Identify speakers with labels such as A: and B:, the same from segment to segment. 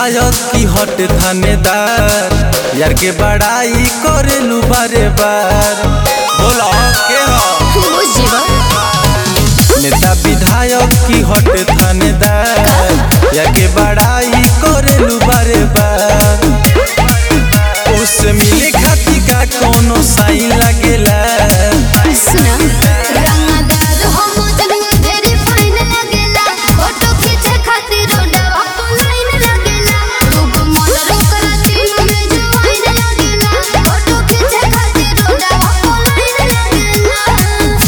A: विधायक की हट थानेदार यार के बड़ाई करेलू बारे बार बोलो के हो
B: बुझ जेबा
A: नेता विधायक की हट थानेदार यार के बड़ाई करेलू बारे बार उससे मिले खाती का कोनो साइन लगेला
B: सुना रंगदार हम जगह ढेरी फाइन लगेला फोटो खींचे खातिर रोडवा पर लाइन लगेला दूगो मोटर ओकरा तीन में जवाइन लगेला फोटो खींचे खातिर रोडवा पर लाइन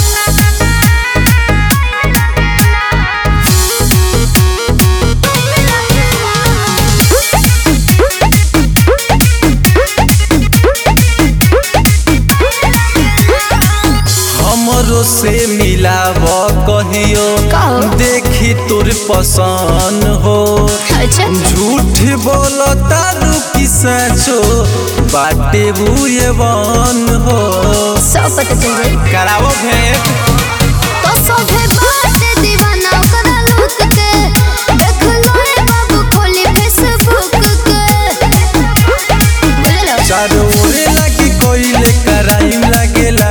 A: हमरो से मिलाव कहियो
B: कहो।
A: देखी तोर पसंद हो
B: अच्छा
A: झूठ बोलो तारू की सचो बाटे बुए वन हो
B: सब पता चल जाई
A: करावो भेंट
B: तो सोभे बात दीवाना ओकरा लूट के देख लो रे बाबू खोली फेसबुक के बोलो
A: चारो ओरे लगी कोइले कराइम लगेला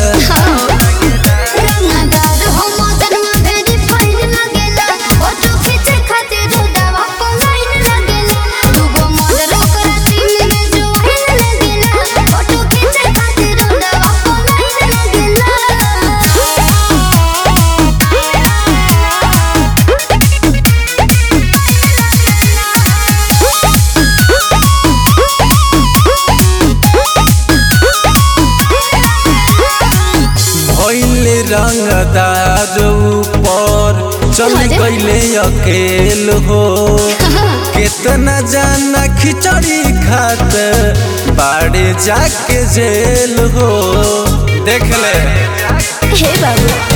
B: रंगदार हम जन्म भेरी फाइन लगेला फोटो खींचे खातिर रोडवा पर लाइन लगेला दूगो मॉडल ओकरा तीन में जवाइन लगेला फोटो खींचे खातिर रोडवा पर लाइन
A: भइले रंगदार ऊपर चल
B: अरे।
A: गइले अकेल हो कितना जाना खिचड़ी खात बाड़े जाके जेल हो देख ले
B: हे बाबू